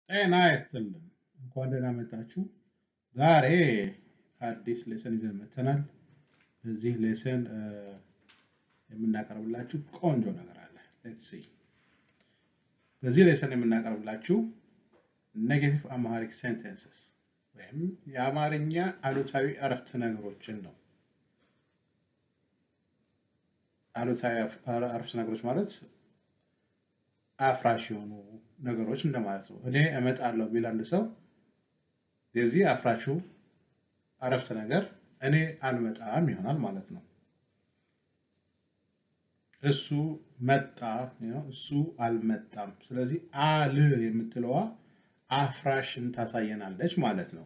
ጤና ይስጥልን። እንኳን ደህና መጣችሁ። ዛሬ አዲስ ሌሰን ይዘን መጥተናል። በዚህ ሌሰን የምናቀርብላችሁ ቆንጆ ነገር አለ። ሌትስ ሲ። በዚህ ሌሰን የምናቀርብላችሁ ኔጌቲቭ አማሪክ ሴንቴንስስ ወይም የአማርኛ አሉታዊ አረፍተ ነገሮችን ነው። አሉታዊ አረፍተ ነገሮች ማለት አፍራሽ የሆኑ ነገሮች እንደማለት ነው። እኔ እመጣለሁ ቢል አንድ ሰው የዚህ አፍራሹ አረፍተ ነገር እኔ አልመጣም ይሆናል ማለት ነው። እሱ መጣ፣ እሱ አልመጣም። ስለዚህ አል የምትለዋ አፍራሽን ታሳየናለች ማለት ነው።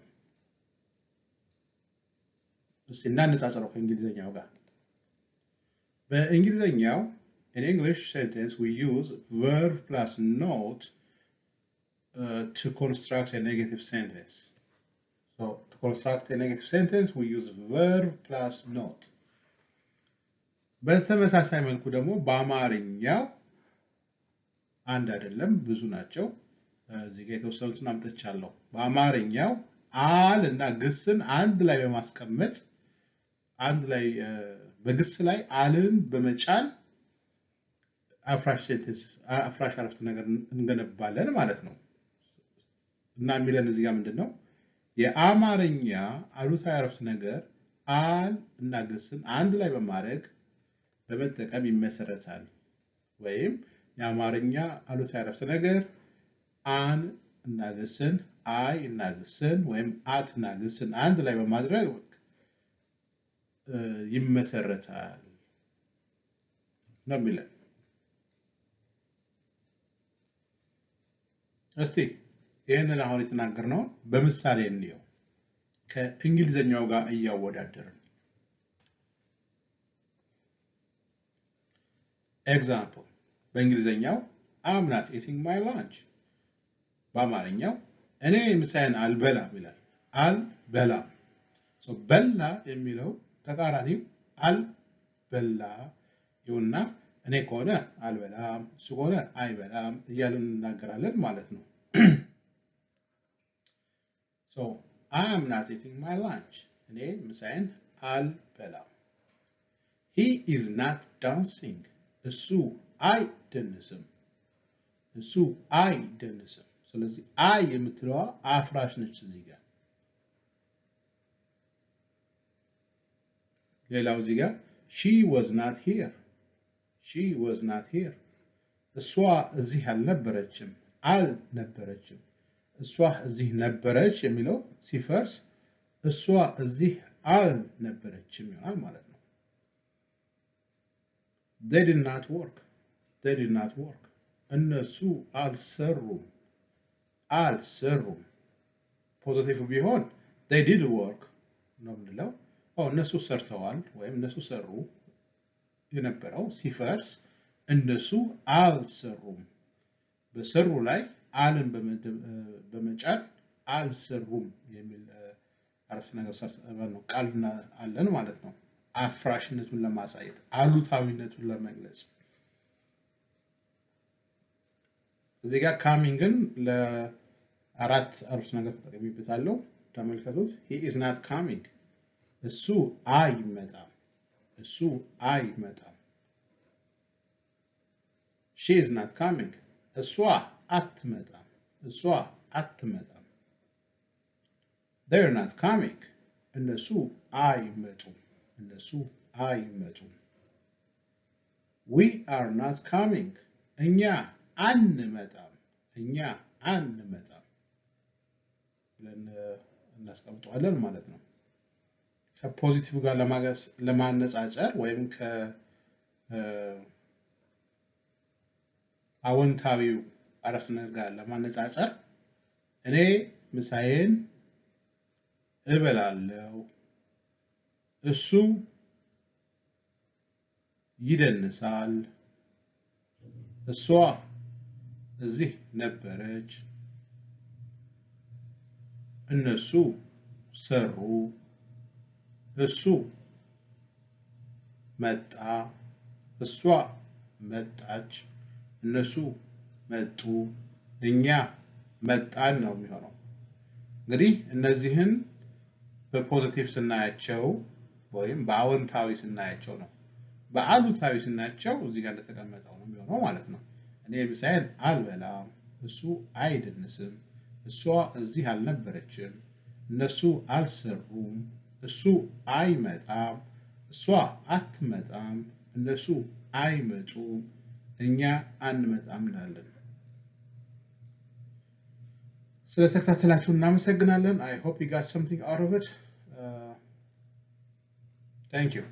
እስቲ እናነጻጽረው ከእንግሊዝኛው ጋር። በእንግሊዝኛው In English sentence, we use verb plus not uh, to construct a negative sentence. So, to construct a negative sentence, we use verb plus not. በተመሳሳይ መልኩ ደግሞ በአማርኛው አንድ አይደለም፣ ብዙ ናቸው። እዚህ ጋ የተወሰኑትን አምጥቻለሁ። በአማርኛው አል እና ግስን አንድ ላይ በማስቀመጥ አንድ ላይ በግስ ላይ አልን በመጫን አፍራሽ ሴንቴንስ አፍራሽ አረፍተ ነገር እንገነባለን ማለት ነው። እና የሚለን እዚህ ጋር ምንድን ነው? የአማርኛ አሉታዊ አረፍተ ነገር አል እና ግስን አንድ ላይ በማድረግ በመጠቀም ይመሰረታል። ወይም የአማርኛ አሉታዊ አረፍተ ነገር አን እና ግስን፣ አይ እና ግስን ወይም አት እና ግስን አንድ ላይ በማድረግ ይመሰረታል ነው የሚለን። እስቲ ይህንን አሁን የተናገርነውን በምሳሌ እንየው ከእንግሊዘኛው ጋር እያወዳደርን። ኤግዛምፕል በእንግሊዘኛው አም ናት ኢቲንግ ማይ ላንች፣ በአማርኛው እኔ ምሳዬን አልበላም ይላል። አልበላም በላ የሚለው ተቃራኒው አልበላ ይሁንና እኔ ከሆነ አልበላም፣ እሱ ከሆነ አይበላም እያልን እንናገራለን ማለት ነው። ሶ አይ አም ናት ኢቲንግ ማይ ላንች፣ እኔ ምሳዬን አልበላም። ሂ ኢዝ ናት ዳንሲንግ፣ እሱ አይደንስም፣ እሱ አይደንስም። ስለዚህ አይ የምትለዋ አፍራሽ ነች እዚህ ጋር። ሌላው እዚህ ጋር ሺ ወዝ ናት ሂር ሺ ወዝ ናት ሂር እሷ እዚህ አልነበረችም አልነበረችም። እሷ እዚህ ነበረች የሚለው ሲፈርስ እሷ እዚህ አልነበረችም ይሆናል ማለት ነው። they did not work they did not work እነሱ አልሰሩም አልሰሩም። ፖዚቲቭ ቢሆን they did work ነው የምንለው። እነሱ ሰርተዋል ወይም እነሱ ሰሩ የነበረው ሲፈርስ እነሱ አልሰሩም። በሰሩ ላይ አልን በመጫን አልሰሩም የሚል አረፍተ ነገር ነው ቃል አለን ማለት ነው። አፍራሽነቱን ለማሳየት አሉታዊነቱን ለመግለጽ እዚህ ጋር ካሚንግን ለአራት አረፍተ ነገር ተጠቅሚበታለሁ። ተመልከቱት። ሂ ኢዝ ናት ካሚንግ እሱ አይመጣም እሱ አይመጣም። ሺ ኢዝ ናት ካሚንግ እሷ አትመጣም እሷ አትመጣም። ዜር ናት ካሚንግ እነሱ አይመጡም እነሱ አይመጡም። ዊ አር ናት ካሚንግ እኛ አንመጣም እኛ አንመጣም ብለን እናስቀምጠዋለን ማለት ነው። ከፖዚቲቭ ጋር ለማነጻጸር ወይም ከአዎንታዊው አረፍተ ነገር ጋር ለማነጻጸር እኔ ምሳዬን እበላለሁ፣ እሱ ይደንሳል፣ እሷ እዚህ ነበረች፣ እነሱ ሰሩ እሱ መጣ፣ እሷ መጣች፣ እነሱ መጡ፣ እኛ መጣን ነው የሚሆነው። እንግዲህ እነዚህን በፖዚቲቭ ስናያቸው ወይም በአዎንታዊ ስናያቸው ነው። በአሉታዊ ስናያቸው እዚህ ጋር እንደተቀመጠው ነው የሚሆነው ማለት ነው። እኔ ምሳዬን አልበላም፣ እሱ አይደንስም፣ እሷ እዚህ አልነበረችም፣ እነሱ አልሰሩም፣ እሱ አይመጣም፣ እሷ አትመጣም፣ እነሱ አይመጡም፣ እኛ አንመጣም እንላለን። ስለተከታተላችሁ እናመሰግናለን። አይ ሆፕ ዩ ጋት ሰምቲንግ አውት ኦፍ ኢት ታንክ ዩ።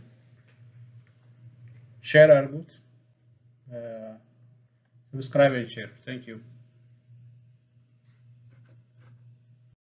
ሼር አድርጉት፣ ሰብስክራይብ ኤንድ ሼር። ታንክ ዩ